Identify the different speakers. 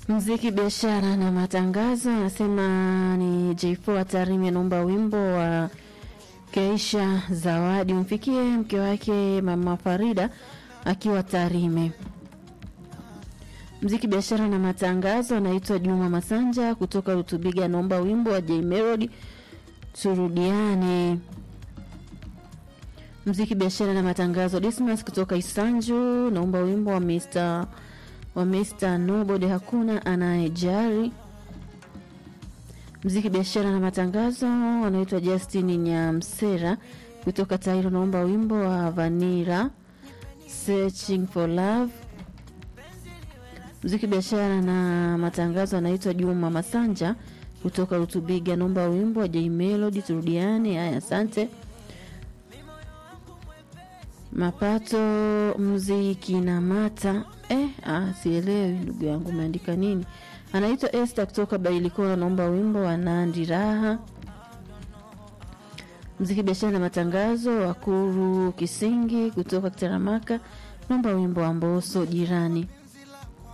Speaker 1: Mziki, biashara na matangazo, anasema ni J4 Tarime, anaomba wimbo wa Keisha Zawadi umfikie mke wake mama Farida akiwa Tarime. Mziki, biashara na matangazo, anaitwa Juma Masanja kutoka Rutubiga, anaomba wimbo wa J Melody turudiane. Mziki, biashara na matangazo, Dismas kutoka Isanju, naomba wimbo wa Mr wa Mr Nobody hakuna anayejari. Mziki, biashara na matangazo, anaitwa Justin Nyamsera kutoka Tairo, naomba wimbo wa Vanira Searching for Love. Mziki, biashara na matangazo, anaitwa Juma Masanja kutoka Rutubiga, naomba wimbo wa J Melody turudiane. Haya, asante. Mapato mziki na mata eh, ah, sielewi ndugu yangu umeandika nini. Anaitwa Esther kutoka Bailikora, naomba wimbo wa Nandi Raha. Mziki, biashara na matangazo, Wakuru Kisingi kutoka Kitaramaka, naomba wimbo wa Mboso jirani.